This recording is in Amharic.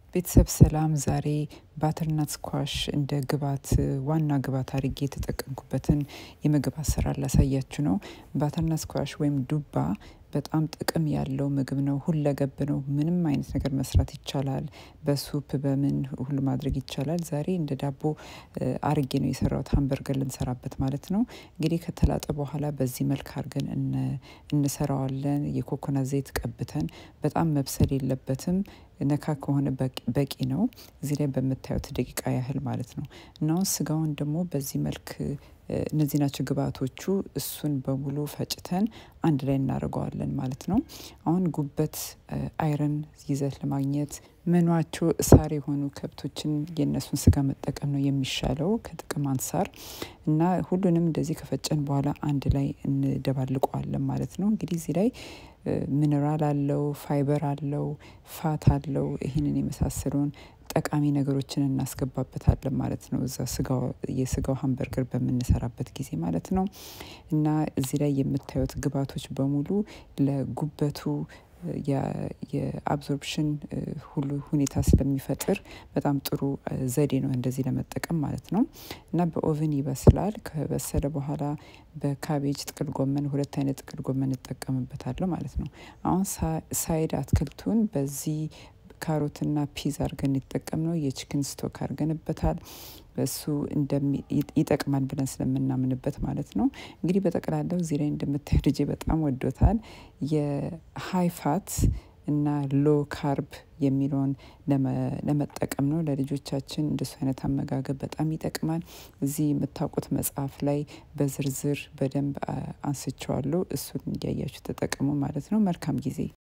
ቤተሰብ ሰላም። ዛሬ ባተርናት ስኳሽ እንደ ግባት ዋና ግባት አድርጌ የተጠቀምኩበትን የምግብ አሰራር ላሳያችሁ ነው። ባተርናት ስኳሽ ወይም ዱባ በጣም ጥቅም ያለው ምግብ ነው። ሁለገብ ነው። ምንም አይነት ነገር መስራት ይቻላል። በሱፕ በምን ሁሉ ማድረግ ይቻላል። ዛሬ እንደ ዳቦ አርጌ ነው የሰራሁት፣ ሀምበርገር ልንሰራበት ማለት ነው። እንግዲህ ከተላጠ በኋላ በዚህ መልክ አድርገን እንሰራዋለን። የኮኮናት ዘይት ቀብተን በጣም መብሰል የለበትም ነካ ከሆነ በቂ ነው። እዚህ ላይ በምታዩት ደቂቃ ያህል ማለት ነው። እና አሁን ስጋውን ደግሞ በዚህ መልክ እነዚህ ናቸው ግብአቶቹ። እሱን በሙሉ ፈጭተን አንድ ላይ እናደርገዋለን ማለት ነው። አሁን ጉበት አይረን ይዘት ለማግኘት መኗቸው እሳር የሆኑ ከብቶችን የእነሱን ስጋ መጠቀም ነው የሚሻለው ከጥቅም አንጻር እና ሁሉንም እንደዚህ ከፈጨን በኋላ አንድ ላይ እንደባልቀዋለን ማለት ነው። እንግዲህ እዚህ ላይ ሚነራል አለው፣ ፋይበር አለው፣ ፋት አለው። ይህንን የመሳሰሉን ጠቃሚ ነገሮችን እናስገባበታለን ማለት ነው። እዛ ስጋው የስጋው ሀምበርገር በምንሰራበት ጊዜ ማለት ነው። እና እዚህ ላይ የምታዩት ግብአቶች በሙሉ ለጉበቱ የአብዞርፕሽን ሁሉ ሁኔታ ስለሚፈጥር በጣም ጥሩ ዘዴ ነው እንደዚህ ለመጠቀም ማለት ነው። እና በኦቨን ይበስላል። ከበሰለ በኋላ በካቤጅ ጥቅል ጎመን፣ ሁለት አይነት ጥቅል ጎመን እጠቀምበታለሁ ማለት ነው። አሁን ሳይድ አትክልቱን በዚህ ካሮትና ፒዝ አድርገን ይጠቀም ነው። የችክን ስቶክ አድርገንበታል። እሱ ይጠቅማል ብለን ስለምናምንበት ማለት ነው። እንግዲህ በጠቅላላው እዚህ ላይ እንደምታዩ ልጄ በጣም ወዶታል። የሀይ ፋት እና ሎ ካርብ የሚለውን ለመጠቀም ነው። ለልጆቻችን እንደሱ አይነት አመጋገብ በጣም ይጠቅማል። እዚህ የምታውቁት መጽሐፍ ላይ በዝርዝር በደንብ አንስቸዋለሁ። እሱን እያያችሁ ተጠቀሙ ማለት ነው። መልካም ጊዜ